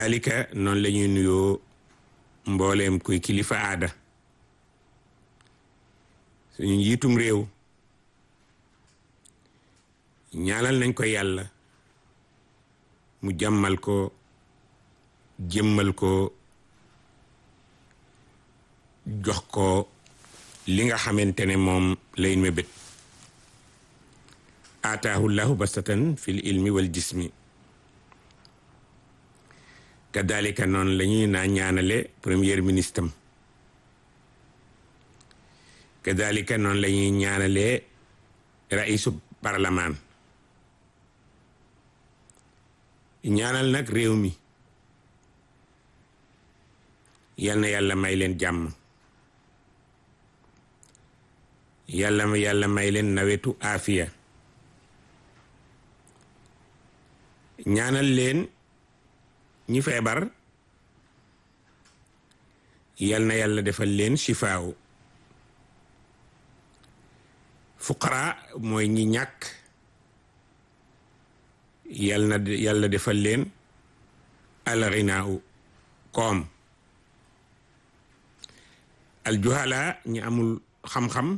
alika noonu la ñuy nuyoo mbooleem kuy kilifa aada suñu njiitum réew ñaanal nañ ko yàlla mu jàmmal ko jëmmal ko jox ko li nga xamante ne moom lay mébét aataahu llahu bastatan fil ilmi wal jismi kadalika noonu la ñuy naa ñaanale premier ministre am kadalika noonu la ñuy ñaanale raisu parlement ñaanal nag réew mi yal na yàlla may leen jàmm yàlla ma yàlla may leen nawetu aafiya ñaanal leen ñi feebar yal na yàlla defal leen shifaaw fuqara mooy ñi ñàkk yal na yàlla defal leen alxinaaw koom aljuhala ñi amul xam-xam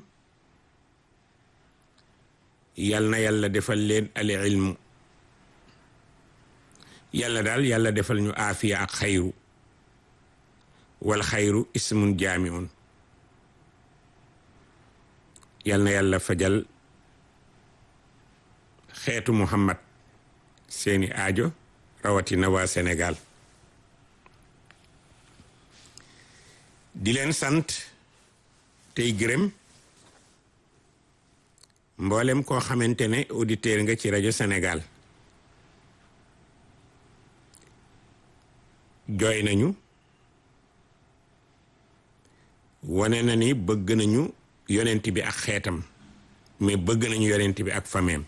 yal na yàlla defal leen al ilmu yàlla daal yàlla defal ñu aafiya ak xayru wal xayru ismun jaamiun yal na yàlla fajal xeetu muhammad seeni aajo rawatina waa Sénégal di leen sant tey gërëm mboolem koo xamante ne auditeur nga ci rajo Sénégal jooy nañu wane na ni bëgg nañu yonent bi ak xeetam mais bëgg nañu yonent bi ak fameem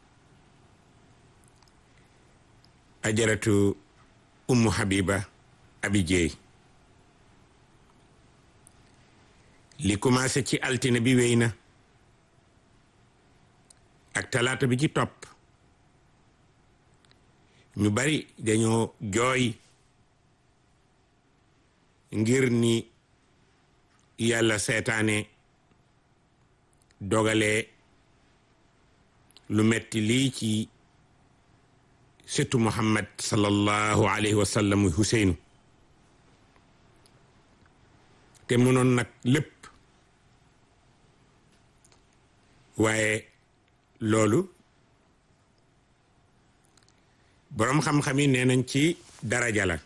ajaratu ummu habiba abi jeey li commencé ci altine bi wéy na ak talaata bi ci topp ñu bari dañoo jooy ngir ni yàlla seetaane dogale lu metti lii ci sëtu muhammad sallallahu alayhi wa sallam huseynu te mënoon nag lépp waaye loolu boroom xam-xam yi nee nañ ci daraja la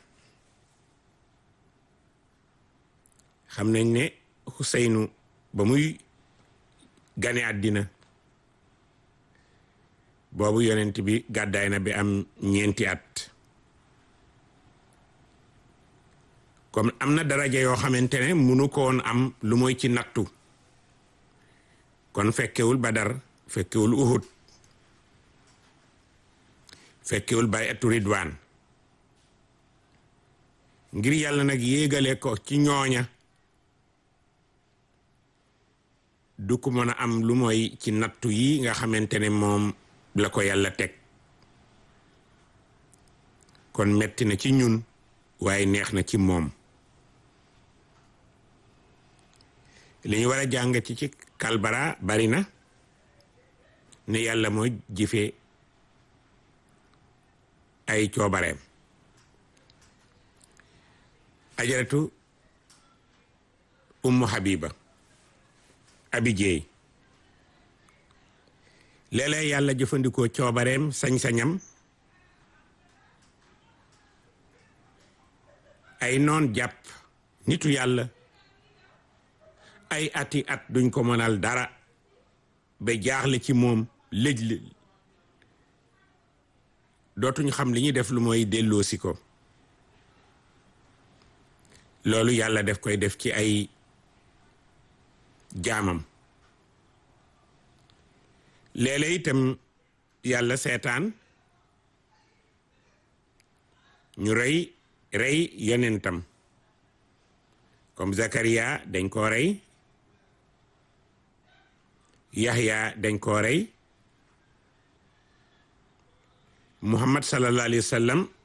xam nañ ne Xuseynu ba muy gane àddina boobu yonent bi gàddaay na bi am ñeenti at comme am na daraja yoo xamante ne munu ko woon am lu mooy ci nattu kon fekkewul Badar fekkewul Uhud fekkewul bay'atu Ridwaan ngir yàlla nag yéegale ko ci ñooña du ko mën a am lu mooy ci nattu yi nga xamante ne moom la ko yàlla teg kon metti na ci ñun waaye neex na ci moom li ñu war a jàng ci ci kalbara bari na ne yàlla mooy jëfe ay coobareem ajaratu ummu habiba abi jeey léeg-léeg yàlla jëfandikoo coobareem sañ-sañam ay noon jàpp nitu yàlla ay ati at duñ ko mënal dara ba jaaxle ci moom lëj li dootuñ xam li ñuy def lu mooy delloosi ko loolu yàlla def koy def ci ay jaamam léeg-léeg itam yàlla seetaan ñu rey rey yonentam comme Zakaria dañ koo rey Yahya dañ koo rey Muhammad sallallahu alayhi wa sallam